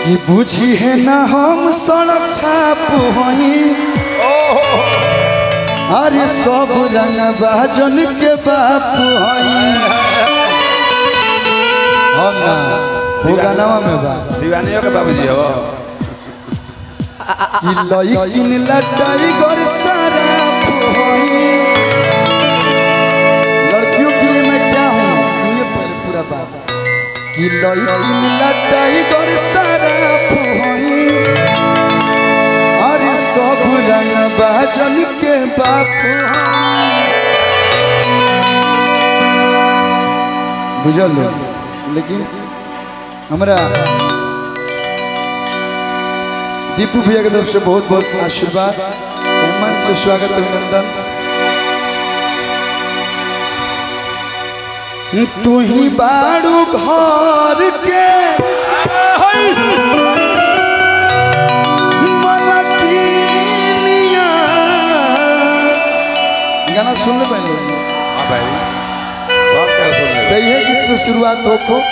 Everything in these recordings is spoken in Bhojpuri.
कि बुझी है ना हम सड़क छाप हई अरे सब रंग बाजन के बाप हई हम ना वो गानावा में बा शिवानियों के बाबूजी हो कि लइकिन लटाई गर सारा हई लड़कियों के लिए मैं क्या हूँ सुनिए पहले पूरा बात कि लइकिन लटाई गर सारा हई अरे सब रंग बाजन के बाप बुझल लेकिन हमरा दीपू भैया की तरफ से बहुत बहुत आशीर्वाद मन से स्वागत अभिनंदन तू ही बाड़ू घर के मलकिनिया गाना सुन ले पहले हाँ भाई सब क्या सुन ले तो ये गीत से शुरुआत हो को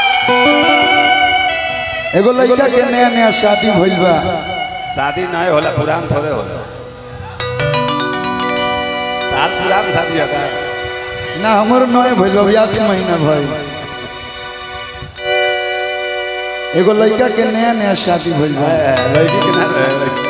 एगो लड़का के नया नया शादी भइल बा शादी नहीं होला पुरान थोड़े होला तार पुरान शादी होता है ना हमर नए भइल बा अभी आठ महीना भइल एगो लड़का के नया नया शादी भइल बा लड़की के ना लड़की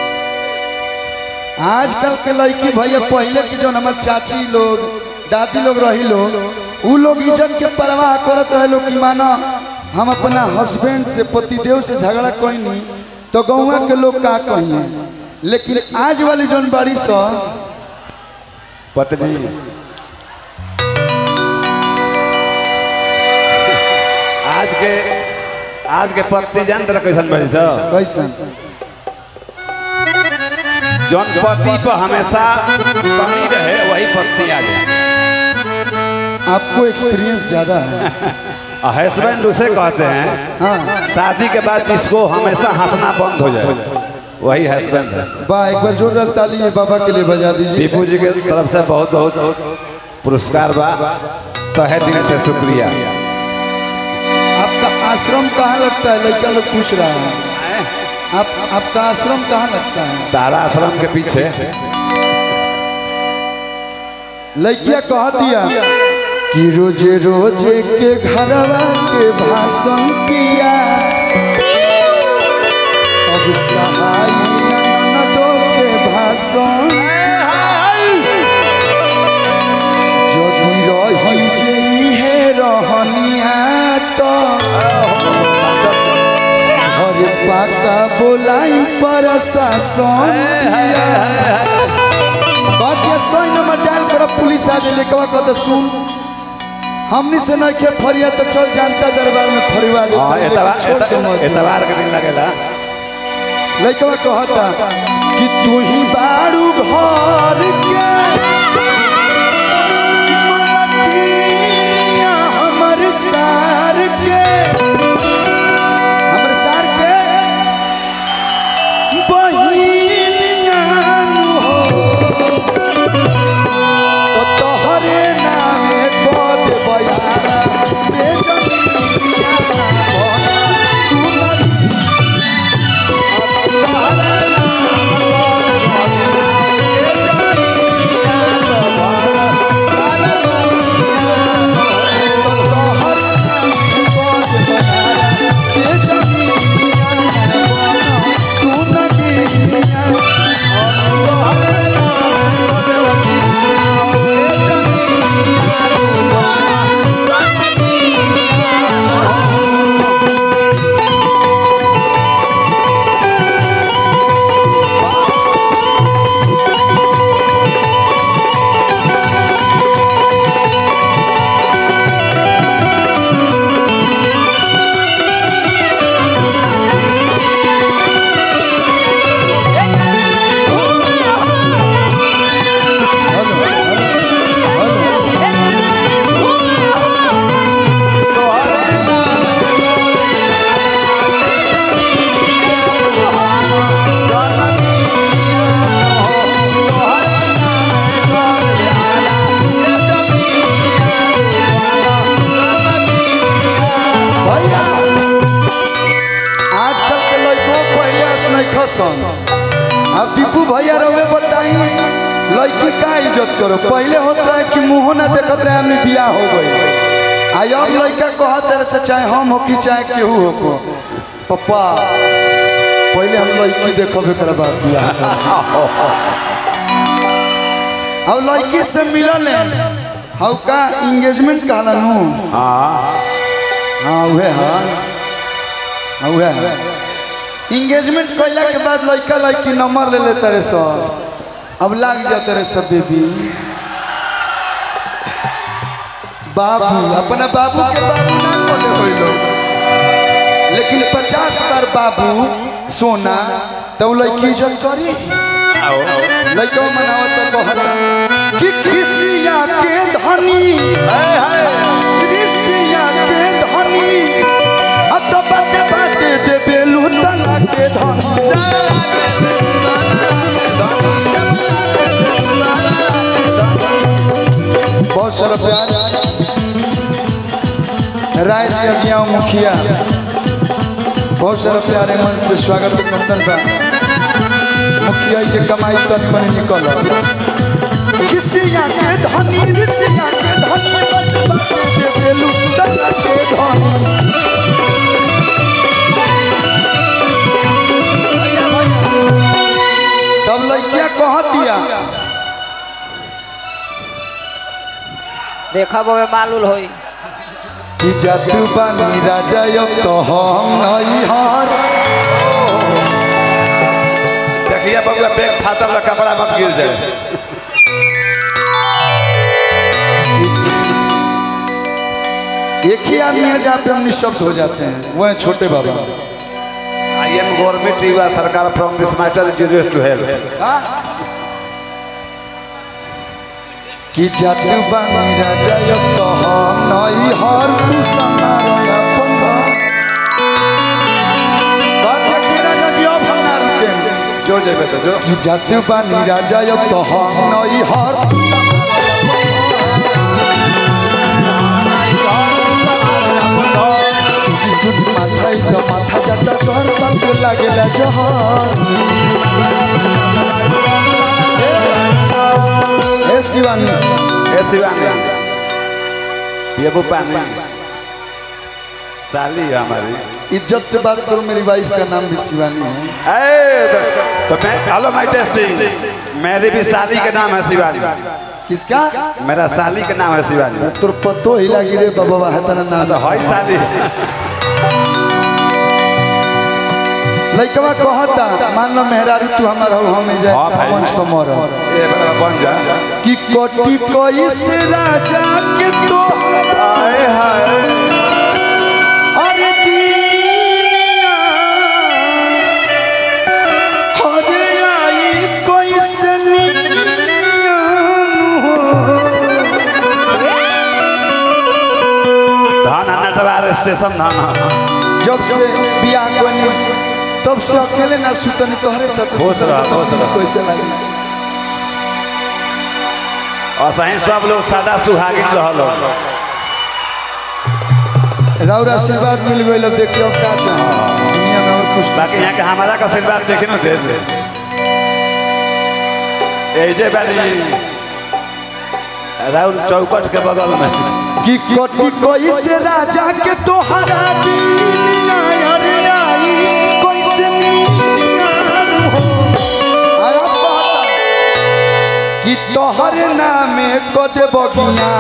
आजकल के लड़की भैया पहले के जो हमार चाची लोग दादी लोग रही लोग उ लोग इज्जत के परवाह करत रहे लोग कि माना हम अपना हस्बैंड से पतिदेव से झगड़ा कोई नहीं तो गौवा के लोग का कहिए लेकिन आज वाली जौन बाड़ी सा पत्नी आज के आज के पत्नी जान तरह कैसन बड़ी सा कैसन जौन पति पर हमेशा बनी रहे वही पत्नी आ जाए आपको एक्सपीरियंस ज़्यादा है हस्बैंड उसे कहते हैं हाँ शादी के बाद जिसको हमेशा हंसना बंद हो जाए वही हस्बैंड है वाह एक बार जोरदार ताली है बाबा के लिए बजा दीजिए दीपू जी के तरफ से बहुत बहुत पुरस्कार बा तहे दिल से शुक्रिया आपका आश्रम कहाँ लगता है लड़का लोग पूछ रहा है आप आपका आश्रम कहाँ लगता है तारा आश्रम के पीछे लड़किया कह दिया कि रोजे रोजे के घरवा के भाषण किया अब सहाय ननदों के भाषण यदि रही जे इहे रहनिया तो घर पाका बोलाई प्रशासन बाकी सौ नंबर डायल कर पुलिस आ जाए लेकवा कहते सुन हमनी से नहीं के फरिया तो चल जानता दरबार में फरिवा दे हाँ एतवार एत- एतवार के दिन लगेला लड़कवा कहता कि तू ही बाड़ू घर के मलकिनिया हमर सार के हमर सार के बहिनिया नु हो तो तोहरे नामे कद बयाना बेजनिया बना तू न सन अब दीपू भैया रहे बताई लड़की का इज्जत करो पहले होता रहे कि मुंह ना देखत रहे आदमी बियाह हो गई आई अब लड़का कहत रहे से चाहे हम हो कि चाहे केहू हो को पप्पा पहले हम लड़की देखब एक बाद बियाह करब। अब लड़की से मिलल हाउ का इंगेजमेंट कहला नु हाँ हाँ उहे हाँ हाँ उहे है इंगेजमेंट कैला के बाद लड़का लड़की नंबर ले लेते रहे सब अब लाग जाते रहे सब बेबी बाबू अपना बाबू के बाबू ना बोले होई लोग लेकिन पचास बार बाबू सोना तब लड़की इज्जत करी लड़का मनावत तो कहता कि किसिया के धनी ऋषिया के धनी अत बाते बाते दे बेलू तना के धनी बहुत सारा प्यार राय जी अज्ञा मुखिया बहुत सारा प्यारे मन से स्वागत अभिनंदन बा मुखिया के कमाई तन बने निकल किसिया के धनी ऋषिया के धनी बाते बाते दे बेलू तना के धनी तब लड़किया कह दिया देखब ओमे मालूल होई कि जातु बानी राजा अब तो हम नहीं हार देखिए बबुआ बैग फाटल रहा, कपड़ा मत गिर जाए एक ही आदमी है जहाँ पे हम निशब्द हो जाते हैं वो है छोटे बाबा आई एम गवर्नमेंट युवा सरकार from this master zero to help हाँ? कि जातु बानी राजा अब तो हम नहीं हार तू समारो अपन बात। बात है कि राजा जी अब हम ना रुकेंगे जो जेबे तो जो कि जातु बानी राजा अब तो हम नहीं हार माथा ही तो माथा जाता तोहर बात लागेला जहर ए शिवानी ए शिवानी ये वो पानी साली है हमारी इज्जत से बात करो मेरी वाइफ का नाम भी शिवानी है ए तो, तो मैं हेलो माय टेस्टिंग मेरी भी साली का नाम है शिवानी किसका मेरा साली का नाम है शिवानी तोर पतो हिला गिरे बाबा है तना नाम तो हई साली लइकवा कहता मान लो मेहरारू तू हमारा हो हमें जाए हाँ भाई। मंच पर मर ये बड़ा बन जा कि कोटि कोई से राजा के तो हाय हाय अरे दीनिया अरे आई कोई से निकलिया धाना नटवार स्टेशन धाना जब से बियाह कोनी तब से अकेले ना सुतनी तोहरे साथ खुश रह, खुश रह। कैसे लगे और सही सब लोग सादा सुहागिन रहल राउर आशीर्वाद मिल गई अब देखिए अब का चाहे दुनिया में और कुछ बाकी यहाँ के हमारा का आशीर्वाद देखे ना दे दे एजे बारी राहुल चौकट के बगल में कि कोटि कोई से राजा के तोहरा दिलिया अरे आई कोई से नीलिया हो आया कहता कि तोहर नामे को दे बगिया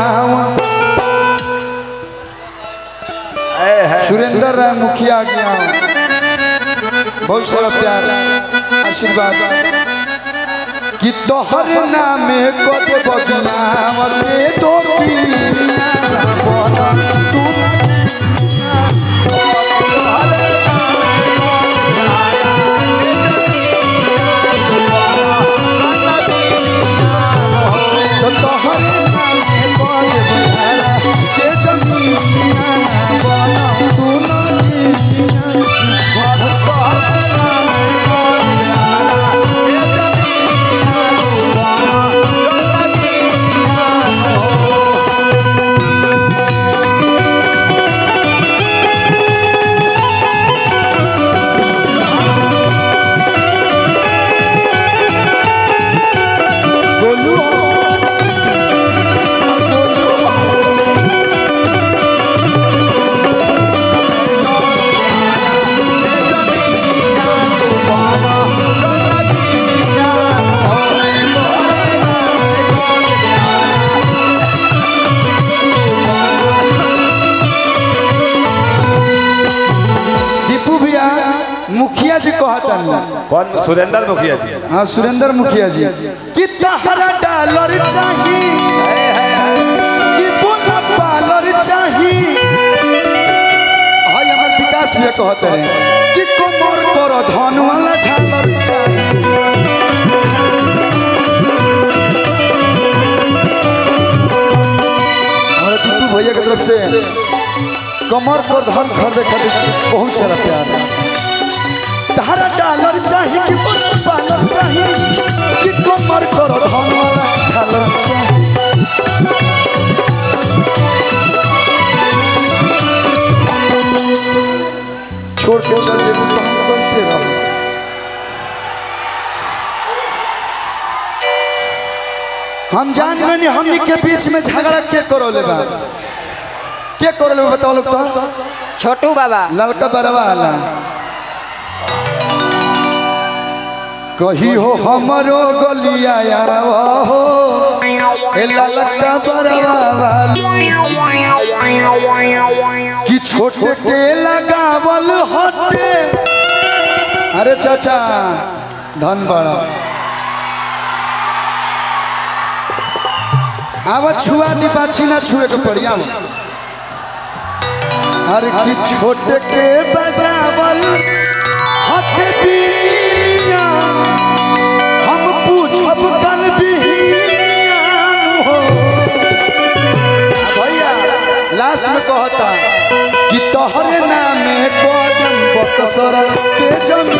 ए है सुरेंद्र राय मुखिया गया बहुत सारा प्यार आशीर्वाद कि तोहर नामे को दे बगिया रे तो तू तो तोहर नामे को दे बगिया के जमीनिया बना तू जी कहतन कौन सुरेंद्र मुखिया जी हाँ सुरेंद्र मुखिया जी कि तहरा डॉलर चाही कि बोला पालर चाही हाय हमार विकास भी कहते हैं कि कोमर करो धन वाला झालर चाही हमारे टीटू भैया की तरफ से कमर कर धन खरीदे खातिर बहुत सारा प्यार है तारा डॉलर चाहिए कि बोला पालर चाहिए कि कमर करो धन वाला झालर चाहिए छोड़ के चल जेबू तो हम कैसे रह हम जान गए हमनी के बीच में झगड़ा के करो ले बा के करो ले बा बताओ लोग तो छोटू बाबा ललका बरवा वाला कही हो हमरो गलिया हो ए ललका बरवा वाला कि छोटे के लगावल हटे अरे चाचा धन बड़ा आवा छुआ दी पाछी ना छुए के पड़ी आवा हर की छोटे के बजावल हट बिया हम पूछब कल बिहान हो भैया लास्ट में कहता कि तोहरे नामे कदम बक्सर के जमीन